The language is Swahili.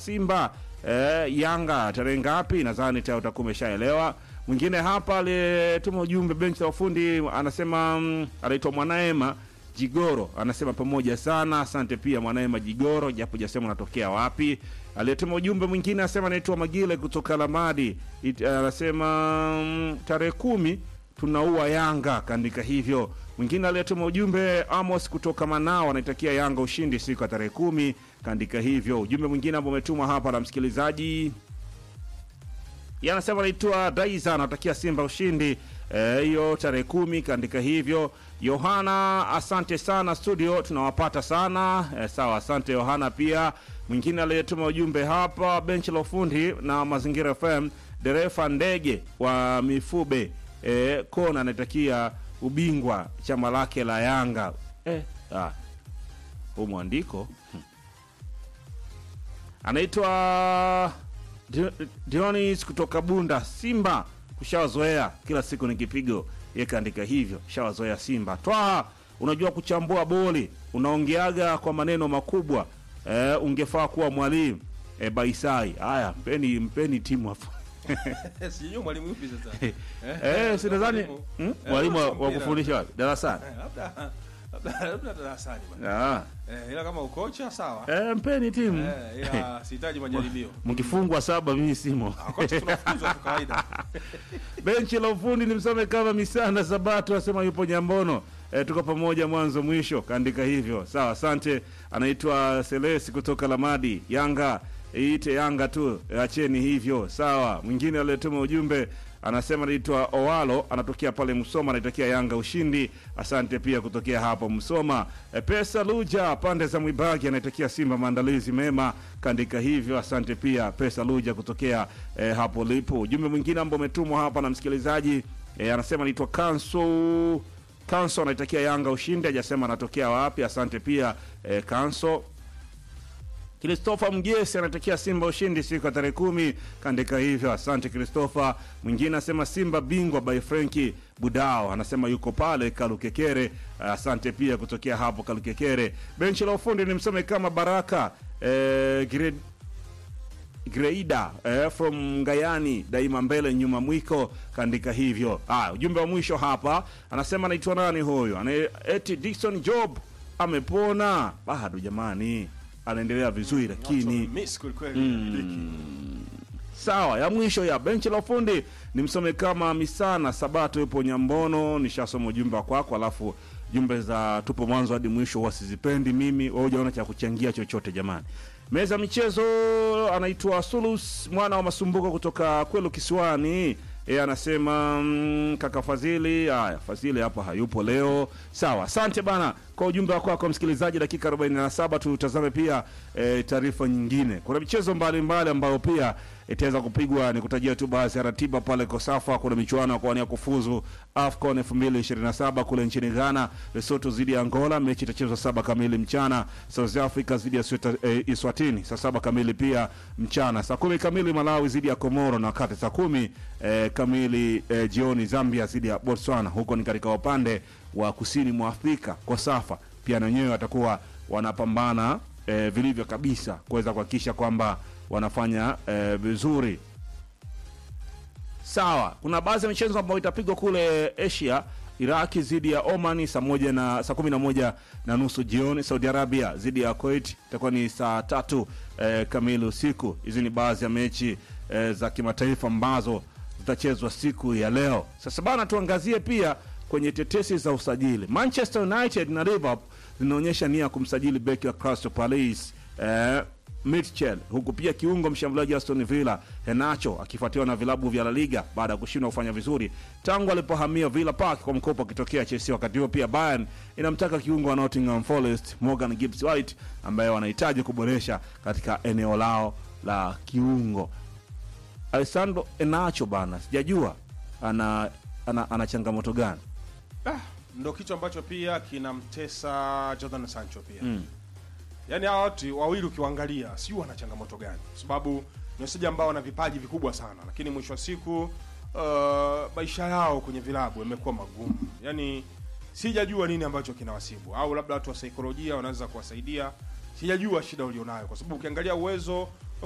Simba eh, Yanga tarehe ngapi? Nadhani tayari utakuwa umeshaelewa. Mwingine hapa aliyetuma ujumbe benchi la ufundi anasema mm, anaitwa Mwanaema Jigoro anasema pamoja sana, asante pia Mwanaema Jigoro, japo jasema unatokea wapi. Aliyetuma ujumbe mwingine anasema anaitwa Magile kutoka Lamadi, It- anasema mm, tarehe kumi tunaua Yanga, kaandika hivyo. Mwingine aliyetuma ujumbe Amos kutoka Manao anaitakia Yanga ushindi siku ya tarehe kumi, kaandika hivyo. Ujumbe mwingine ambao umetumwa hapa na msikilizaji yeye anasema anaitwa Daiza anatakia Simba ushindi eh, hiyo tarehe kumi, kaandika hivyo. Yohana, asante sana studio, tunawapata sana eh, sawa, asante Yohana. Pia mwingine aliyetuma ujumbe hapa, benchi la ufundi na mazingira FM, dereva ndege wa Mifube eh, Kona anatakia ubingwa chama lake la Yanga eh, ah, huu mwandiko hmm. anaitwa Di- Dionis kutoka Bunda. Simba kushawazoea kila siku ni kipigo, yeye kaandika hivyo, shawazoea Simba. Twaha, unajua kuchambua boli, unaongeaga kwa maneno makubwa eh, ungefaa kuwa mwalimu eh, Baisai. Haya, mpeni mpeni timu hapo sijui mwalimu yupi sasa eh, si nadhani Mwalimu. hmm? Eh, mwalimu wa- wa mpira. kufundisha wapi? darasani. Eh, labda labda labda darasani bwana Ah, eh, ila kama ukocha sawa eh, mpeni timu eh, ila sihitaji majaribio mkifungwa saba, mimi simo. Ah, kocha tunafukuzwa tu kawaida benchi la ufundi ni msome kama misana sabato asema yupo nyambono e, tuko pamoja mwanzo mwisho kaandika hivyo sawa asante anaitwa selesi kutoka lamadi yanga iite yanga tu e, acheni hivyo sawa mwingine aliyetuma ujumbe anasema anaitwa owalo anatokea pale msoma anaitakia yanga ushindi asante pia kutokea hapo msoma e, pesa luja pande za mwibagi anaitakia simba maandalizi mema kaandika hivyo asante pia pesa luja kutokea e, hapo lipo ujumbe mwingine ambao umetumwa hapa na msikilizaji e, anasema anaitwa kanso kanso anaitakia yanga ushindi hajasema anatokea wapi asante pia e, kanso Christopher Mgesi anatakia Simba ushindi siku ya tarehe kumi, kaandika hivyo. Asante Christopher. Mwingine anasema Simba bingwa by Frenki Budao, anasema yuko pale Kalukekere. Asante pia kutokea hapo Kalukekere. Benchi la ufundi ni msome kama Baraka eh, grade Greida eh, from Ngayani daima mbele nyuma mwiko kaandika hivyo. Ah, ujumbe wa mwisho hapa anasema anaitwa nani huyo? Ana eti Dickson Job amepona bado jamani, anaendelea vizuri lakini miss kwelikweli sawa. Ya mwisho ya benchi la ufundi ni msome kama Misana Sabato yupo Nyambono. Nishasoma ujumbe wa kwako, alafu jumbe za tupo mwanzo hadi mwisho huwa sizipendi mimi. Wewe hujaona cha kuchangia chochote jamani. Meza michezo anaitwa Sulus mwana wa Masumbuko kutoka Kwelu Kisiwani. Yeye anasema mm, kaka Fadhili. Haya, Fadhili hapa hayupo leo. Sawa, asante bana kwa ujumbe wako wako msikilizaji. Dakika 47 tutazame pia e, taarifa nyingine. Kuna michezo mbalimbali ambayo pia itaweza kupigwa. Ni kutajia tu baadhi ya ratiba pale Kosafa. Kuna michuano ya kuwania kufuzu AFCON 2027 kule nchini Ghana, Lesotho dhidi ya Angola. Mechi itachezwa saba kamili mchana. South Africa dhidi ya Sweta- eh, Iswatini saa saba kamili pia mchana. Saa kumi kamili Malawi dhidi ya Komoro, na wakati saa kumi eh, kamili eh, jioni Zambia dhidi ya Botswana. Huko ni katika upande wa kusini mwa Afrika. Kosafa pia na wenyewe watakuwa wanapambana eh, vilivyo kabisa kuweza kuhakikisha kwamba wanafanya eh, vizuri sawa. Kuna baadhi ya michezo ambayo itapigwa kule Asia. Iraki dhidi ya Oman saa moja na saa kumi na moja na nusu jioni. Saudi Arabia dhidi ya Kuwait itakuwa ni saa tatu eh, kamili usiku. Hizi ni baadhi ya mechi eh, za kimataifa ambazo zitachezwa siku ya leo. Sasa bana, tuangazie pia kwenye tetesi za usajili. Manchester United na Liverpool zinaonyesha nia ya kumsajili beki wa Crystal Palace eh, Mitchell, huku pia kiungo mshambuliaji wa Aston Villa Henacho akifuatiwa na vilabu vya La Liga baada ya kushindwa kufanya vizuri tangu alipohamia Villa Park kwa mkopo akitokea Chelsea. Wakati huo pia Bayern inamtaka kiungo wa Nottingham Forest Morgan Gibbs White ambaye wanahitaji kuboresha katika eneo lao la kiungo. Alessandro Henacho bana, sijajua ana, ana, ana changamoto gani? ah, ndo kitu ambacho pia kinamtesa Jordan Sancho pia mm. yaani hawa watu wawili ukiwaangalia sijui wana changamoto gani kwa sababu ni wachezaji ambao wana vipaji vikubwa sana lakini mwisho wa siku uh, maisha yao kwenye vilabu yamekuwa magumu yaani sijajua nini ambacho kinawasibu au labda watu wa saikolojia wanaweza kuwasaidia sijajua shida ulionayo kwa sababu ukiangalia uwezo